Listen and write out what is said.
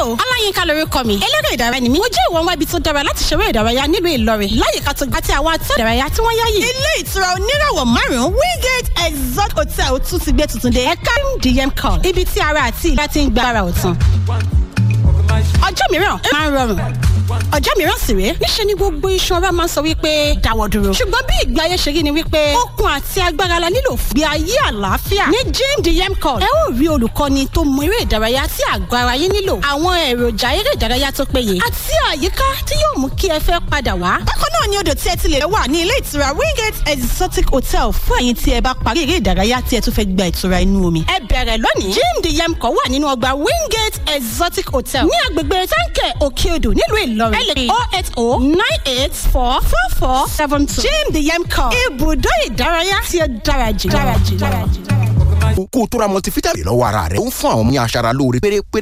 hello ọláyínká lorúkọ mi eléré ìdárayá ni mí mo jẹ́ ìwọ̀n wá ibi tó dára láti ṣeré ìdárayá nílùú ìlọrin láyìíká tó àti àwọn atọ́ ìdárayá tí wọ́n yáyì. ilé ìtura oníràwọ̀ márùn-ún wingate exotic hotel tún ti gbé tuntun dé ẹ̀ka dm call ibi tí ara àti ìlera ti ń gba ara ọ̀tun. ọjọ́ mìíràn máa ń rọrùn ọjọ́ mìíràn sì rèé níṣẹ́ ni gbogbo iṣan ara máa ń sọ wípé dáwọ́ dúró ṣùgbọ́n bí ìgbé ayé ṣe rí ni wípé okun àti agbára la nílò fún bí ayé àlàáfíà ní gym dm call ẹ ó rí olùkọ́ni tó mọ eré ìdárayá tí àgọ́ ara yín nílò àwọn èròjà eré ìdárayá tó péye àti àyíká tí yóò mú kí ẹ fẹ́ padà wá. bákan náà ni odò tí ẹ ti lè wà ní ilé ìtura wingate exotic hotel fún ẹ̀yin tí ẹ bá parí eré ìdárayá tí ẹ tún fẹ́ gba ìtura inú omi. ẹ bẹ̀rẹ̀ lónìí gym dm call wà nínú ọgbà wingate exotic hotel ní agbègbè táǹkẹ̀ òkè odò nílùú ìlọrin ẹ lè pè oh eight oh nine eight four four four seven two gym dm call ibùdó ìdárayá tí ó dára jù dára jù dára jù. kó o tó ra multivitamin lọ́wọ́ ara rẹ̀ ó ń fún àwọn ọmọ ní aṣara lóore pérépéré